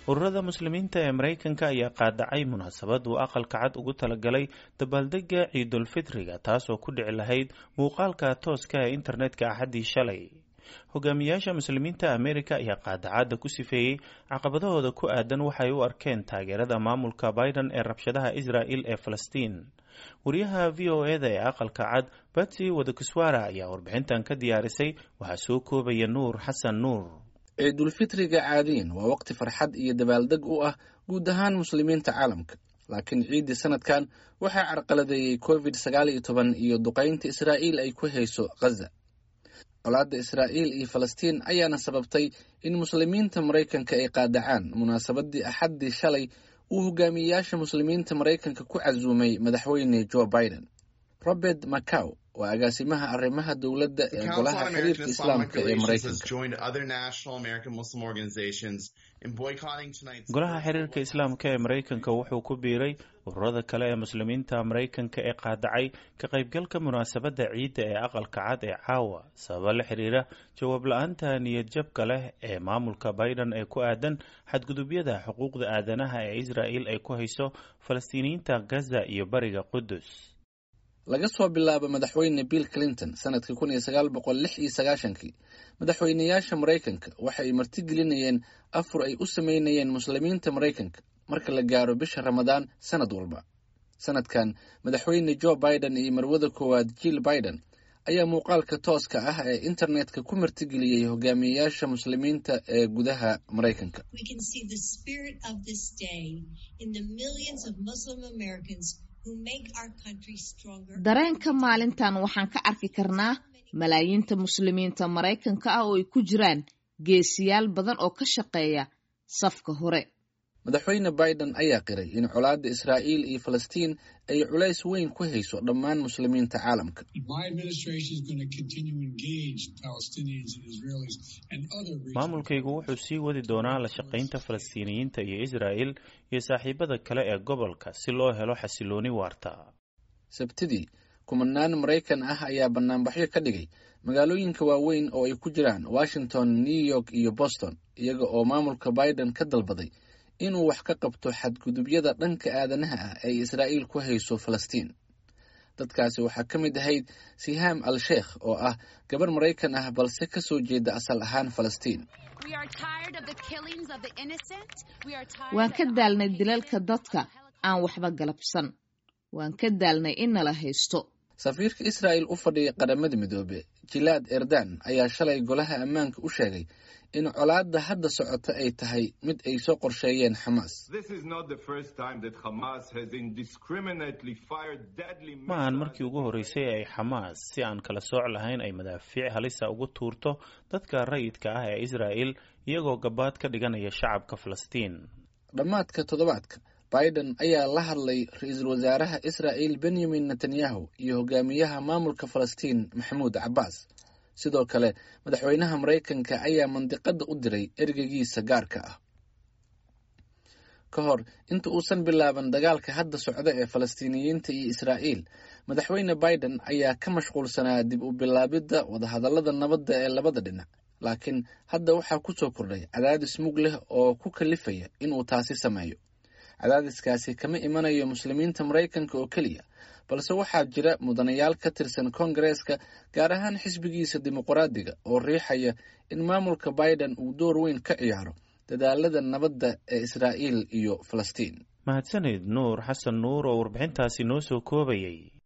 ururada muslimiinta ee maraykanka ayaa qaadacay munaasabad uu aqalka cad ugu talagalay dabaaldega ciidulfitriga taasoo ku dhici lahayd muuqaalka tooska ee internetka axaddii shalay hogaamiyaasha muslimiinta amerika ayaa qaadacadda ku sifeeyey caqabadahooda ku aadan waxay u arkeen taageerada maamulka biden ee rabshadaha israel ee falastiin wariyaha v o eda ee aqalka cad batsy wadakiswara ayaa warbixintan ka diyaarisay waxaa soo koobaya nuur xasan nuur ciidulfitriga caadiyan waa waqti farxad iyo dabaaldeg u ah guud ahaan muslimiinta caalamka laakiin ciiddii sanadkan waxaa carqaladeeyey covid sagaal iyo toban iyo duqaynta israa'iil ay ku hayso khaza colaadda israa'iil iyo falastiin ayaana sababtay in muslimiinta maraykanka ay qaadacaan munaasabadii axaddii shalay uu hogaamiyeyaasha muslimiinta maraykanka ku casuumay madaxweyne joe biden robert macaw waa agaasimaha arrimaha dowladda ee golaha xiriirka islaamka ee maraykankagolaha xiriirka islaamka ee maraykanka wuxuu ku biiray ururada kale ee muslimiinta maraykanka ee qaadacay ka qaybgalka munaasabadda ciidda ee aqalka cad ee caawa sababa la xiriira jawaab la-aanta niyadjabka leh ee maamulka biden ee ku aadan xadgudubyada xuquuqda aadanaha ee israel ay ku hayso falastiiniyiinta gaza iyo bariga qudus laga soo bilaabo madaxweyne bill clinton sanadkii kun iyo sagaal boqol lix iyo sagaashankii madaxweyneyaasha maraykanka waxa ay martigelinayeen afur ay u sameynayeen muslimiinta maraykanka marka la gaaro bisha ramadaan sanad walba sanadkan madaxweyne joe biden iyo marwada koowaad jill biden ayaa muuqaalka tooska ah ee internetka ku martigeliyey hogaamiyeyaasha muslimiinta ee gudaha maraykanka dareenka maalintan waxaan ka arki karnaa malaayiinta muslimiinta maraykanka ah oo ay ku jiraan geesiyaal badan oo ka shaqeeya safka hore madaxweyne biden ayaa qiray in colaadda israa'iil iyo falastiin ay culays weyn ku hayso dhammaan muslimiinta caalamka maamulkaygu wuxuu sii wadi doonaa la shaqaynta falastiiniyiinta iyo israa'el iyo saaxiibada kale ee gobolka si loo helo xasilooni waarta sabtidii kumanaan maraykan ah ayaa banaanbaxyo ka dhigay magaalooyinka waaweyn oo ay ku jiraan washington new york iyo boston iyaga oo maamulka biden ka dalbaday inuu wax ka qabto xadgudubyada dhanka aadanaha ah ee israa'iil ku hayso falastiin dadkaasi waxaa ka mid ahayd sihaam al sheekh oo ah gabar maraykan ah balse ka soo jeeda asal ahaan falastiin waan ka daalnay dilalka dadka aan waxba galabsan waan ka daalnay in nala haysto safiirka israa'el u fadhiya qaramada midoobe jilaad erdan ayaa shalay golaha ammaanka u sheegay in colaadda hadda socota ay tahay mid ay soo qorsheeyeen xamaas ma ahan markii ugu horreysay ay xamaas si aan kala sooc lahayn ay madaafiic halisa ugu tuurto dadka rayidka ah ee israa'el iyagoo gabaad ka dhiganaya shacabka falastiin dhammaadka toddobaadka biden ayaa la hadlay ra-iisul wasaaraha israa'el benyamin netanyahu iyo hogaamiyaha maamulka falastiin maxamuud cabbaas sidoo kale madaxweynaha maraykanka ayaa mandiqadda u diray ergeygiisa gaarka ah ka hor inta uusan bilaaban dagaalka hadda socda ee falastiiniyiinta iyo israa'iil madaxweyne biden ayaa ka mashquulsanaa dib u bilaabidda wadahadallada nabadda ee labada dhinac laakiin hadda waxaa ku soo kordhay cadaadis mug leh oo ku kalifaya inuu taasi sameeyo cadaadiskaasi kama imanayo muslimiinta maraykanka oo keliya balse waxaa jira mudanayaal ka tirsan koongareeska gaar ahaan xisbigiisa dimuqraadiga oo riixaya in maamulka biden uu door weyn ka ciyaaro dadaalada nabadda ee israa'iil iyo falastiin mahadsanid nuur xasan nuur oo warbixintaasi noo soo koobayay